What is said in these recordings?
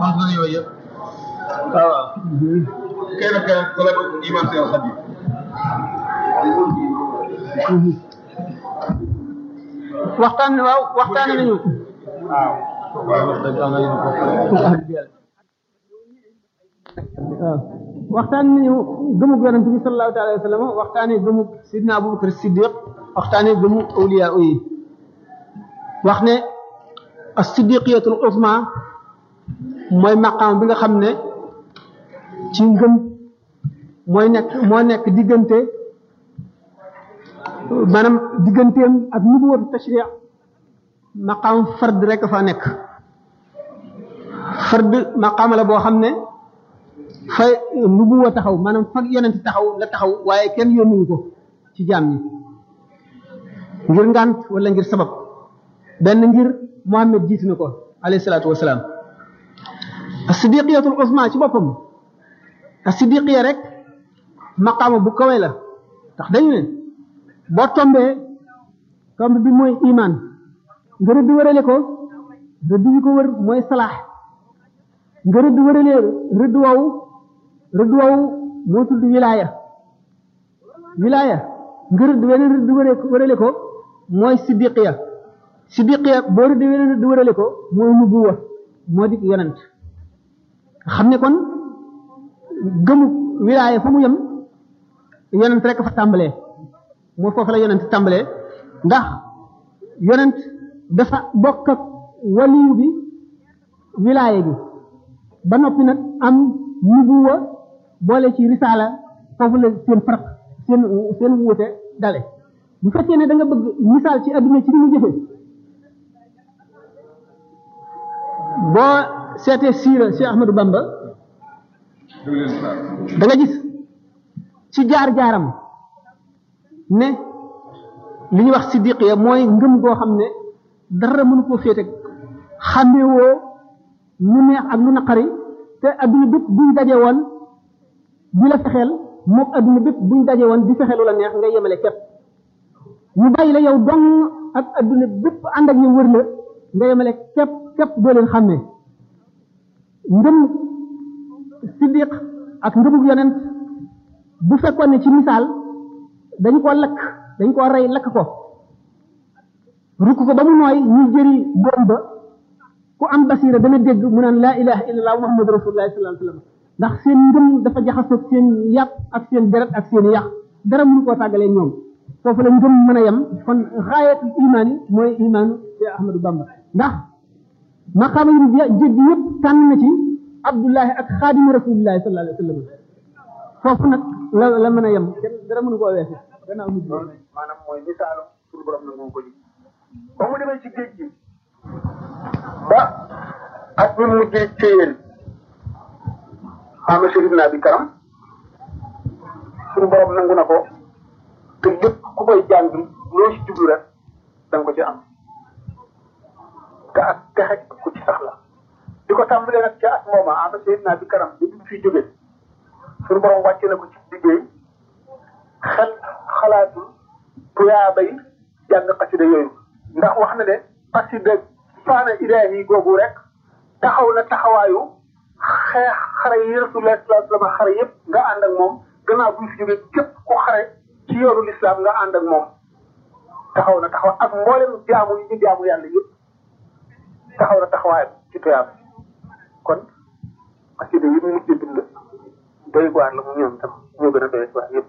sant na yooyu yëpp waaw kenn kenn ku la iman seen xabi waxtaan waaw waxtaan nañu waaw waaw wax dëgg am na yéen waaw waxtaan nañu gëmug yonent bi sallallahu alayhi wa sallam waxtaane gëmug sidna abubakar siddiq waxtaane gëmu awliya yi wax ne as siddiqiyatul usma mooy maqaam bi nga xam ne ci ngëm mooy nekk moo nekk diggante maanaam digganteem ak nubuwatu tashri' maqaam fard rek fa nekk fard maqaam la boo xam ne fa nubuwa taxaw maanaam fa yonent taxaw la taxaw waaye kenn yónnuñu ko ci jaam ñi ngir ngant wala ngir sabab benn ngir Muhammad jiitu na ko alayhi salaatu wasalaam as-siddiqiyatul usma ci boppam as-siddiqiya rek maqaama bu kawe la tax dañu ne boo tombee tomb bi mooy iman nga rëdd wërale ko rëdd bi ko wër mooy salaax nga rëdd wërale rëdd wow rëdd wow moo tudd wilaaya wilaaya nga rëdd weneen rëdd wërale ko wërale ko mooy siddiqiya siddiqiya boo rëdd weneen rëdd wërale ko mooy nubuwa moo di yonent xam ne kon gëmu wilaaya fa mu yem yonent rek fa tàmbalee moo foofu la yonent tàmbalee ndax yonent dafa bokk ak waliyu bi wilaaya gi ba noppi nag am nubuwa boole ci risaala foofu la seen farq seen seen wuute dale bu fekkee ne da nga bëgg misaal ci adduna ci ni mu jëfe boo seetee siira Cheikh Ahmadou Bamba da nga gis ci jaar-jaaram ne li ñuy wax siddiqiya mooy ngëm goo xam ne dara mënu koo féete xàmmewoo lu neex ak lu naqari te adduna bépp buñ daje woon di la fexeel mook adduna bépp buñ daje woon di fexeelu la neex nga yemale képp ñu bàyyi la yow dong ak adduna bépp ànd ak ñu wër la nga yemale képp képp doo leen xàmmee ngëm siddiq ak ngëmug yonent bu fekkoon ne ci misaal dañu ko lakk dañu ko rey lakk ko rukk ko ba mu nooy ñu jëri boom ba ku am basira dana dégg mu naan laa ilaha illallah muhammadu rasulullah sallallahu alayhi wasallam ndax seen ngëm dafa jaxasoo seen yàpp ak seen deret ak seen yàq dara mënu koo tàggalee ñoom foofu la ngëm mën a yem kon xaayatul imaan yi mooy imaanu Cheikh Ahmadou Bamba ndax maqaama yu jéggi yëpp tànn na ci abdullahi ak xaadimu rasulillahi sallallahu alayhi wasallam foofu nag la la mën a yem kenn dara mënu koo weesu gannaaw mujj maanaam mooy misaalu suñu borom nangu ko ji ba mu demee ci géej gi ba ak bi mu mujjee ci yéen ama sérif naa bi karam suñu borom nangu na ko te lépp ku koy jàng loo ci jublu rek da nga ko ci am te ak texe ku ci sax la di ko tàmbalee nag ca at mooma ama sérif naa bi karam bi mu fiy jógee suñu borom wàcce na ko ci liggéey xel xalaatul tuyaabay jàng xasida yooyu ndax wax na ne xasida faana ilaahi googu rek taxaw na taxawaayu xeex xare yi rasulullah sallallahu alayhi wasallam xare yëpp nga ànd ak moom gannaaw bu ñu fi jógee képp ku xare ci yoonu lislaam nga ànd ak moom taxaw na taxaw ak mboolem jaamu yi ñu jaamu yàlla yëpp taxaw na taxawaayam ci tuyaab kon xasida yi mu mujj bind doy waar la mu ñoom tam ñoo gën a doy waar yëpp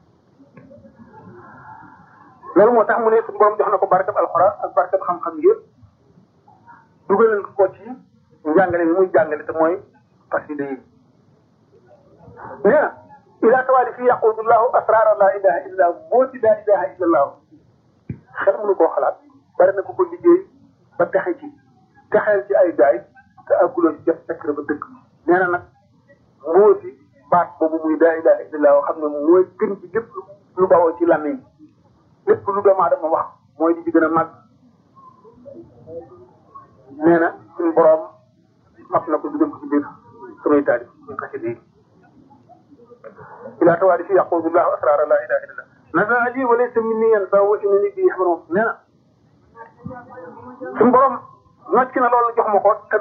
loolu moo tax mu ne suñu borom jox na ko barkab alxuraan ak barkab xam-xam yëpp dugalal ko ci njàngale bi muy jàngale te mooy xasida yi nee na ila tawaali fi yaqudullahu asrara la ilaha illa moo ci la ilaha illa allah xel mënu koo xalaat bari na ko ko liggéey ba texe ci texeel ci ay gaay te àgguloo ci jot secret ba dëkk nee na nag moo ci baat boobu muy la ilaha illa allah xam ne mooy gën ci lépp lu bawoo ci làmmiñ lépp lu doomu aadama wax mooy di ci gën a màgg nee na suñu borom map na ko dugal ko ci biir samay taalif ñu xasida yi ila tawaali fi yaqudullahu asrara la ilaha illallah nasa ali wa laysa minni yansa wa innani bi yaxmaroon nee na suñu borom nocc na loolu jox ma ko